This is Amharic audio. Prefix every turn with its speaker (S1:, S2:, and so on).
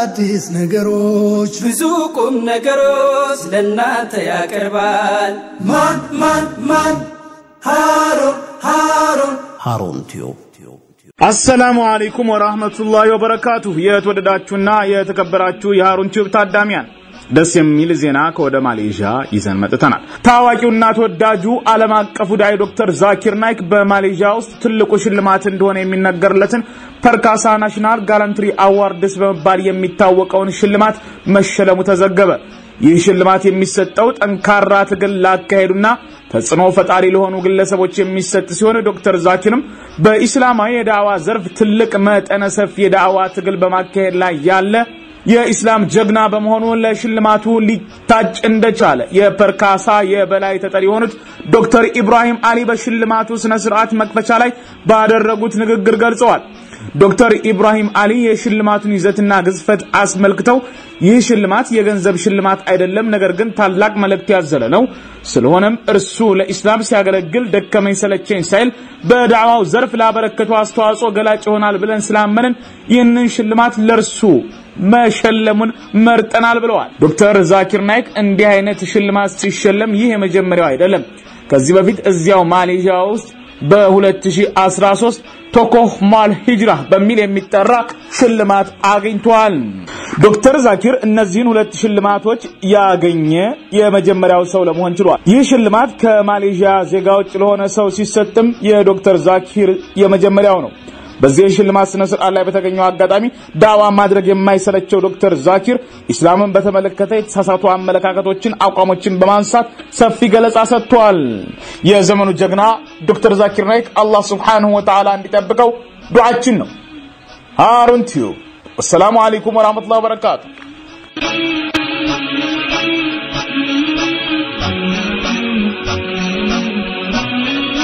S1: አዳዲስ ነገሮች
S2: ብዙ ቁም ነገሮች ለእናንተ ያቀርባል።
S1: ማን ማን ማን ሃሩን ሃሩን
S3: ሃሩን ቲዩብ
S4: አሰላሙ አለይኩም ወራህመቱላሂ ወበረካቱሁ። የተወደዳችሁና የተከበራችሁ የሃሩን ቲዩብ ታዳሚያን ደስ የሚል ዜና ከወደ ማሌዥያ ይዘን መጥተናል። ታዋቂውና ተወዳጁ ዓለም አቀፉ ዳይ ዶክተር ዛኪር ናይክ በማሌዥያ ውስጥ ትልቁ ሽልማት እንደሆነ የሚነገርለትን ፐርካሳ ናሽናል ጋላንትሪ አዋርድስ በመባል የሚታወቀውን ሽልማት መሸለሙ ተዘገበ። ይህ ሽልማት የሚሰጠው ጠንካራ ትግል ላካሄዱና ተጽዕኖ ፈጣሪ ለሆኑ ግለሰቦች የሚሰጥ ሲሆን ዶክተር ዛኪርም በኢስላማዊ የዳዕዋ ዘርፍ ትልቅ መጠነ ሰፊ የዳዕዋ ትግል በማካሄድ ላይ ያለ የኢስላም ጀግና በመሆኑ ለሽልማቱ ሊታጭ እንደቻለ የፐርካሳ የበላይ ተጠሪ የሆኑት ዶክተር ኢብራሂም አሊ በሽልማቱ ስነ ስርዓት መክፈቻ ላይ ባደረጉት ንግግር ገልጸዋል። ዶክተር ኢብራሂም አሊ የሽልማቱን ይዘትና ግዝፈት አስመልክተው ይህ ሽልማት የገንዘብ ሽልማት አይደለም፣ ነገር ግን ታላቅ መልእክት ያዘለ ነው። ስለሆነም እርሱ ለኢስላም ሲያገለግል ደከመኝ ሰለቸኝ ሳይል በዳዕዋው ዘርፍ ላበረከቱ አስተዋጽኦ ገላጭ ይሆናል ብለን ስላመንን ይህንን ሽልማት ለእርሱ መሸለሙን መርጠናል ብለዋል። ዶክተር ዛኪር ናይክ እንዲህ አይነት ሽልማት ሲሸለም ይህ የመጀመሪያው አይደለም። ከዚህ በፊት እዚያው ማሌዥያ ውስጥ በ2013 ቶኮህ ማል ሂጅራ በሚል የሚጠራ ሽልማት አግኝቷል። ዶክተር ዛኪር እነዚህን ሁለት ሽልማቶች ያገኘ የመጀመሪያው ሰው ለመሆን ችሏል። ይህ ሽልማት ከማሌዥያ ዜጋ ውጭ ለሆነ ሰው ሲሰጥም የዶክተር ዛኪር የመጀመሪያው ነው። በዚህ የሽልማት ስነ ስርዓት ላይ በተገኘው አጋጣሚ ዳዋ ማድረግ የማይሰለቸው ዶክተር ዛኪር ኢስላምን በተመለከተ የተሳሳቱ አመለካከቶችን፣ አቋሞችን በማንሳት ሰፊ ገለጻ ሰጥቷል። የዘመኑ ጀግና ዶክተር ዛኪር ናይክ አላህ ሱብሓነሁ ወተዓላ እንዲጠብቀው ዱዓችን ነው። ሃሩን ቲዩብ። ወሰላሙ አለይኩም ወራህመቱላሂ ወበረካቱ።